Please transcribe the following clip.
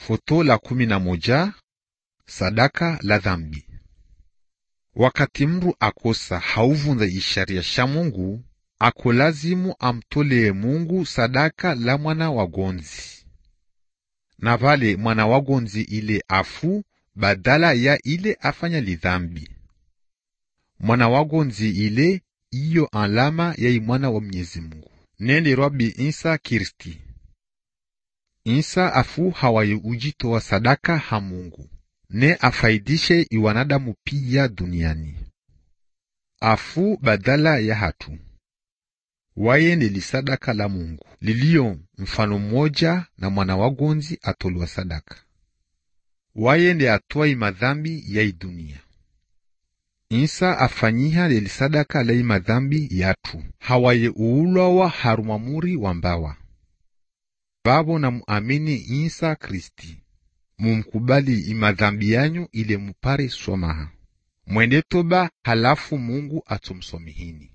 Foto la kumi na moja sadaka la dhambi. Wakati mndu akosa hauvunza isharia sha Mungu, ako lazimu amtolee Mungu sadaka la mwana wagonzi, na vale mwana wagonzi ile afu badala ya ile afanya lidhambi. Mwana wagonzi ile iyo alama ya imwana wa Mwenyezi Mungu nende Rabi Isa Kristi. Isa afu hawaye ujitoa sadaka ha Mungu ne afaidishe iwanadamu pia duniani. Afu badala ya hatu waye ni lisadaka la Mungu liliyo mfano mmoja na mwana wagonzi atolwa sadaka. Waye ndi atwai madhambi ya idunia. Isa afanyiha lelisadaka la imadhambi yatu hawaye uulwawa harumamuri wa mbawa babo na muamini Isa Kristi mumkubali imadhambi yanyu ile mupare somaha mwende toba halafu Mungu atumsomihini